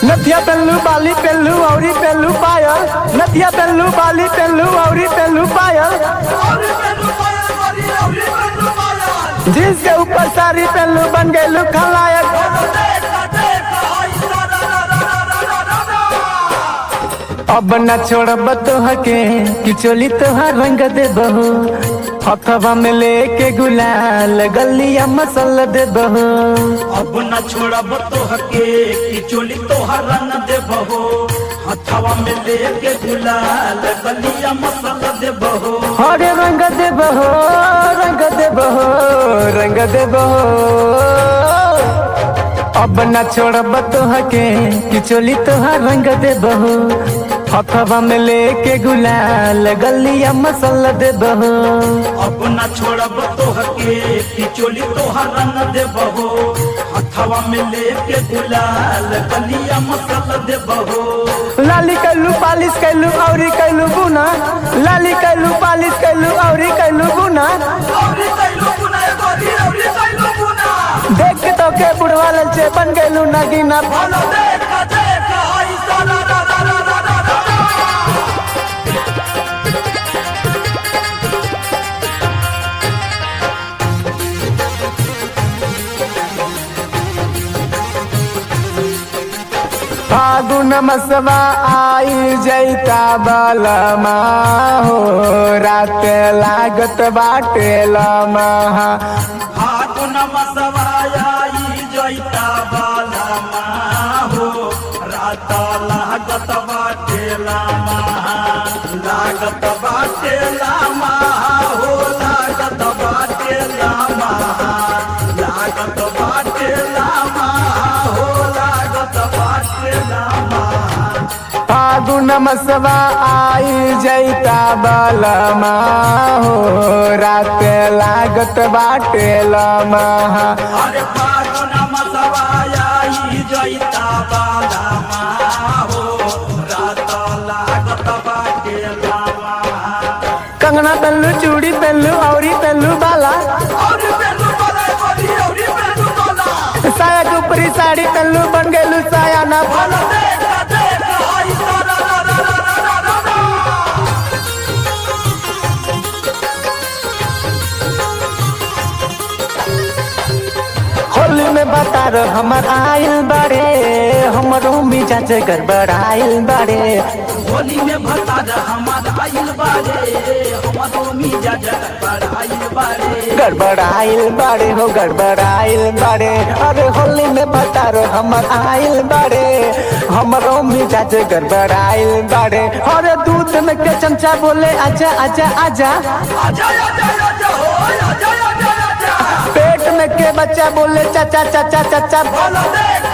नथिया पेल्लू बाली पेल्लू औरी पेल्लू पायल नथिया पेल्लू बाली पेल्लू औरी पेल्लू पायल जींस के ऊपर साड़ी पेल्लू बन गइलू खलायक अब न छोड़ब तोहके कि चोली तोहार रंग दे बहू हथवा में लेके गुलाल गलिया मसल दे बहू अब न छोड़ब तोहके कि चोली तोहर रंग देबहो हथवा में लेके गुलाल बलिया मसल देबहो हरे रंग दे बहो रंग दे बहो रंग दे बहो अब न छोड़ब तोहके कि चोली तोहार रंग दे बहो हथवा में लेके गुलाल गलिया मसल दे बहो अब न छोड़ब तोहके कि चोली तोहर रंग देबहो हथवा में लेके गुलाल बलिया मसल देबहो लाली कैलू पालिश कैलू औरी कैलू गुना लाली कैलू पालिश कैलू औरी कैलू गुना देख के तो के बुढ़वा ललचे बन गैलू नगीना फागुन मसवा आई जैता बलमा हो रात लागत बाटे लमा फागुन मसवाई जैता बालमा हो रात लागत बाटे लामा लागत बाटे लामा हो लागत बाटे लामा लागत बाटे लामा हो लागत बाटे लामा फागुन मसवा आई जैता बलमा हो रात लागत बाटे लमा अरे फागुन मसवाई जैता बालमा हो रात लागत बाटे लामा कंगना पेल्लू चूड़ी पेल्लू औरी पेल्लू बाला साया के ऊपरी साड़ी पेल्लू बन गैलू साया ना होली में बता रहो हमर आयल बारे हमरो मिजाज गड़बड़ाइल बारे होली में भता हमार आइल बारे हमारो मिजा जगत आइल बारे गड़बड़ाइल बारे हो गड़बड़ाइल बारे अरे होली में बता रहो हमर आयल बारे हमरो मिजाज गड़बड़ाइल बारे अरे दूध में के चमचा बोले आजा आजा आजा आजा आजा आजा हो आजा आजा आजा पेट में के बच्चा बोले चाचा चाचा चाचा बोलो देख